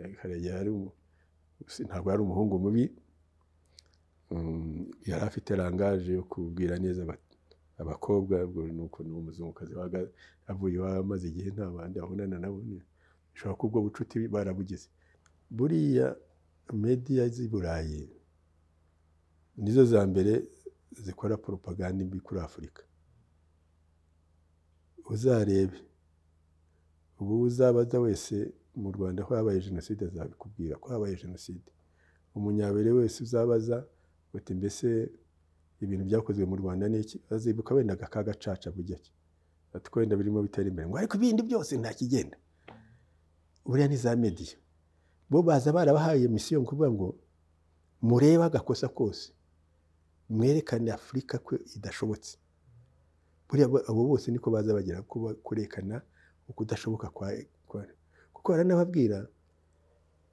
karegeya ntabwo yari umuhungu mubi yari afite rangaje yo kubwira neza abakobwa ni ukuntu umuzungukazi avuye iwabo amaze igihe nta bandi abonana nabo bishobora kuba ubwo bucuti barabugize buriya mediya z'i burayi nizo za mbere zikora poropaganda mbi kuri afurika uzarebe ubu uzabaza wese mu rwanda ko habaye jenoside azabikubwira ko habaye jenoside umunyabere wese uzabaza uti mbese ibintu byakozwe mu rwanda ni iki azibuka wenda aka gacaca bugeke ati wenda birimo bitera imbere ngo ariko ibindi byose nta kigenda buriya ni za mediya bo baza barabahaye misiyo ngo kuvuga ngo murebe agakosa kose mwerekane afurika ko idashobotse buriya abo bose niko baza bagera kurekana ukudashoboka kuko baranababwira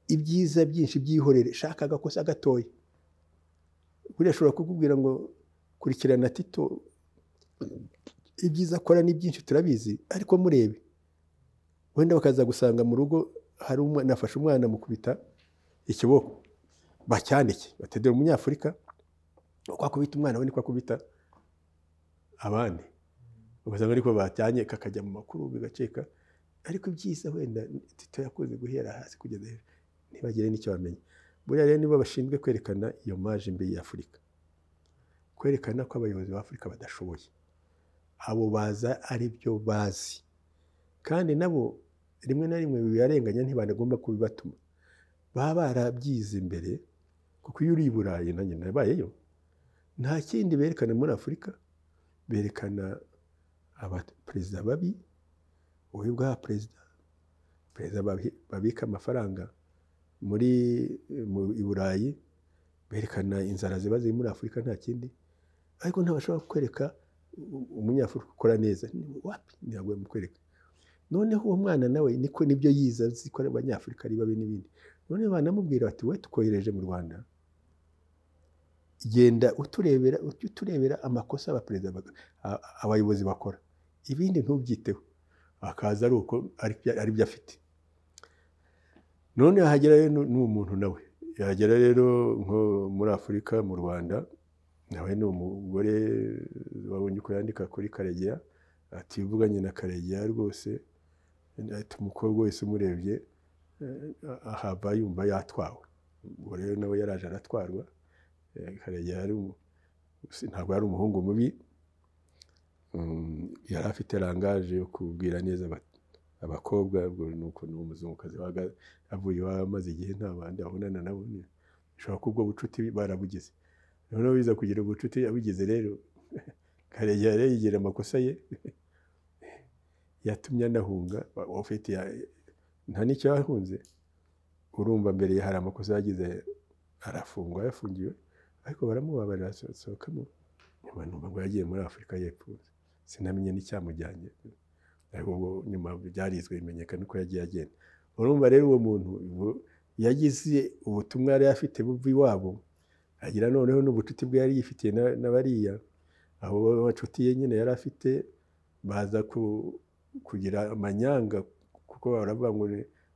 ibyiza byinshi byihorere shaka agakosa gatoya buriya ashobora kukubwira ngo kurikirana tito ibyiza akora ni byinshi turabizi ariko murebe wenda bakaza gusanga mu rugo hari umwana afashe umwana mu kubita ikiboko bacyandike batedera umunyafurika uko akubita umwana we niko akubita abandi ugasanga ariko batanye kakajya mu makuru bigaceka ariko ibyiza wenda tito yakoze guhera hasi kugeza hejuru ntibagire n'icyo bamenya buriya rero nibo bashinzwe kwerekana iyo maje mbi y'afurika kwerekana ko abayobozi ba afurika badashoboye abo baza ari byo bazi kandi nabo rimwe na rimwe bibarenganya ntibanagomba kubibatuma baba barabyize imbere kuko iyo uri i burayi na nyina yabayeyo nta kindi berekana muri afurika berekana abaperezida babi wowe ubwaha perezida perezida babika amafaranga muri i burayi berekana inzara ziba ziri muri afurika nta kindi ariko ntibashobora kwereka umunyafurika ukora neza wapi ntabwo bamukwereka noneho uwo mwana nawe niko nibyo yiza zikora abanyafurika ari babi n'ibindi noneho banamubwira bati we tukohereje mu rwanda genda uturebera ujye uturebera amakosa abaperezida abayobozi bakora ibindi ntubyiteho akaza ari uko ari byo afite none yahagera rero ni umuntu nawe yahagera rero nko muri afurika mu rwanda nawe ni umugore wabonye uko yandika kuri karegeya ati uvuganye na karegeya rwose umukobwa wese umurebye ahava yumva yatwawe ubwo rero nawe yaraje aratwarwa karegeya ntabwo yari umuhungu mubi yari afite rangaje yo kubwira neza abakobwa ni ukuntu umuzungukazi avuye iwabo amaze igihe nta bandi abonana nabo bishobora kuba ubwo bucuti barabugize noneho biza kugira ubucuti abugize rero karegeya rero yigira amakosa ye yatumye anahunga nta n'icyo yahunze urumva mbere ye hari amakosa yagize arafungwa yafungiwe ariko baramubabarira asohokamo nyuma numva ngo yagiye muri afurika yepfuza sinamenye n'icyamujyanye ariko ubwo nyuma byarizwe bimenyekana uko yagiye agenda urumva rero uwo muntu yagize ubutumwa yari afite buva iwabo agira noneho n'ubucuti bwe yari yifitiye na bariya abo bacuti ye nyine yari afite baza kugira amanyanga kuko baravuga ngo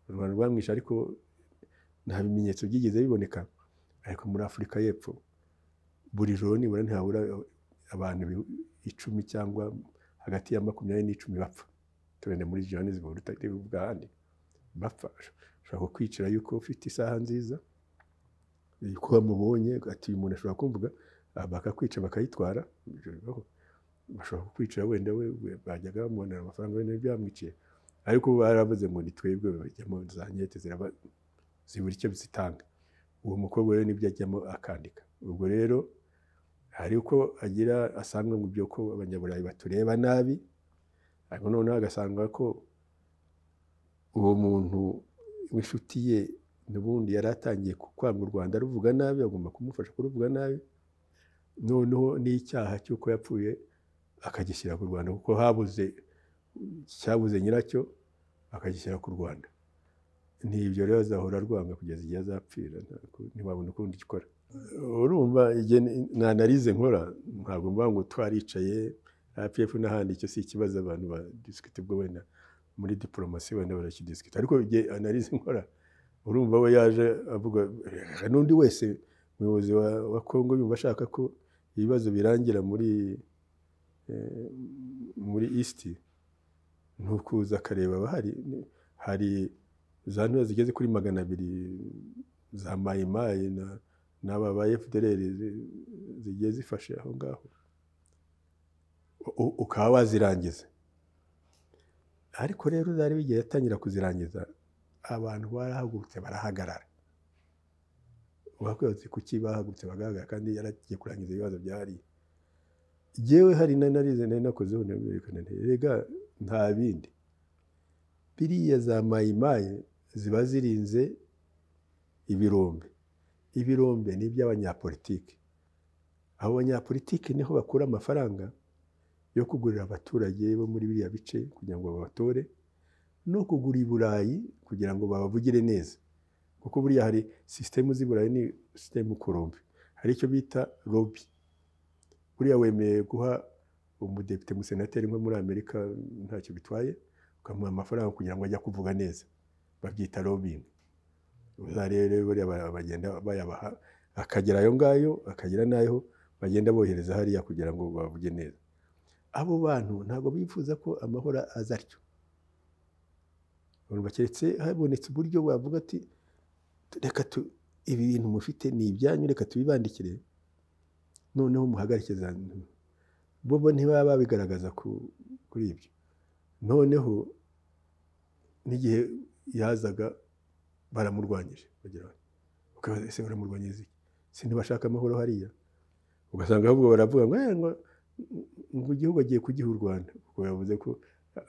u rwanda rwamwishe ariko nta bimenyetso byigeze biboneka ariko muri afurika y'epfo buri joro nibura ntihabura abantu icumi cyangwa hagati ya makumyabiri n'icumi bapfa turende muri johannesburg utabivuga ahandi bapfa ushobora kwicira yuko ufite isaha nziza yuko bamubonye ati uyu muntu ashobora kumvuga bakakwica bakayitwara bashobora kukwica wenda we bajyaga bamubonera amafaranga wenda byamwiciye ariko baravuze ngo ni twebwe bajyamo za nkete zibura icyo zitanga uwo mukobwa rero nibyo ajyamo akandika ubwo rero hari uko agira asanga mu byo ko abanyaburayi batureba nabi ariko noneho agasanga ko uwo muntu w'inshuti ye n'ubundi yari atangiye kwanga u rwanda ruvuga nabi agomba kumufasha kuruvuga nabi noneho n'icyaha cy'uko yapfuye akagishyira ku rwanda kuko habuze cyabuze nyiracyo akagishyira ku rwanda ntibyo rero azahora arwanga kugeza igihe azapfira ntibabona ukundi gikora urumva igihe analize nkora ntabwo mvuga ngo twaricaye rpf n'ahandi icyo si ikibazo abantu badisikite ubwo wenda muri diporomasi wenda barakidisikita ariko igihe analize nkora urumva we yaje avuga "Reka n'undi wese umuyobozi wa wa congo yumva ashaka ko ibibazo birangira muri eh, muri east ni ukuza akareba abahari hari za ntura zigeze kuri magana abiri za mayimayi na n'aba ba fdr zi- zigiye zifashe aho ngaho U- ukaba wazirangiza ariko rero zari bigiye yatangira kuzirangiza abantu barahagurutse barahagarara uwakwibutse kuki bahagurutse bagahagarara kandi yaragiye kurangiza ibibazo byari yewe hari na narize nari nakozeho nabirekana nti rega nta bindi biriya za mayimayi ziba zirinze ibirombe ibirombe ni iby'abanyapolitiki abo banyapolitiki niho bakura amafaranga yo kugurira abaturage bo muri biriya bice kugira ngo babatore no kugura i burayi kugira ngo babavugire neza kuko buriya hari sisitemu z'i burayi ni sisitemu korombe hari icyo bita lobi buriya wemeye guha umudepite musenateri nko muri amerika ntacyo bitwaye ukamuha amafaranga kugira ngo ajye kuvuga neza babyita lobbying rero buriya ba- bagenda bayabaha akagera ayo ngayo akagera n'ayo bagenda bohereza hariya kugira ngo bavuge neza abo bantu ntabwo bifuza ko amahoro aza atyo urumva keretse habonetse uburyo wavuga ati reka tu ibi bintu mufite ni ibyanyu reka tubibandikire noneho muhagarike za ntu bo bo ntibaba babigaragaza ku- kuri ibyo noneho n'igihe yazaga baramurwanyije bagira bati ukabaza ese baramurwanyiriza iki si ntibashaka amahoro hariya ugasanga ahubwo baravuga ngo "Eh, ngo ngo igihugu agiye kugiha u rwanda kuko yavuze ko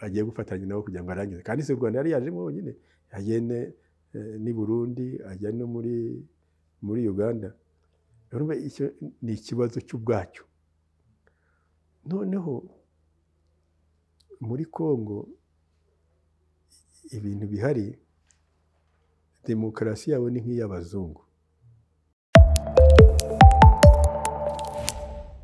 agiye gufatanya nabo kugira ngo arangize kandi se u rwanda yari yajemo wenyine yagene n'i burundi ajya no muri muri uganda urumva icyo ni ikibazo cy'ubwacyo noneho muri congo ibintu bihari demokarasi yabo ni nk'iy'abazungu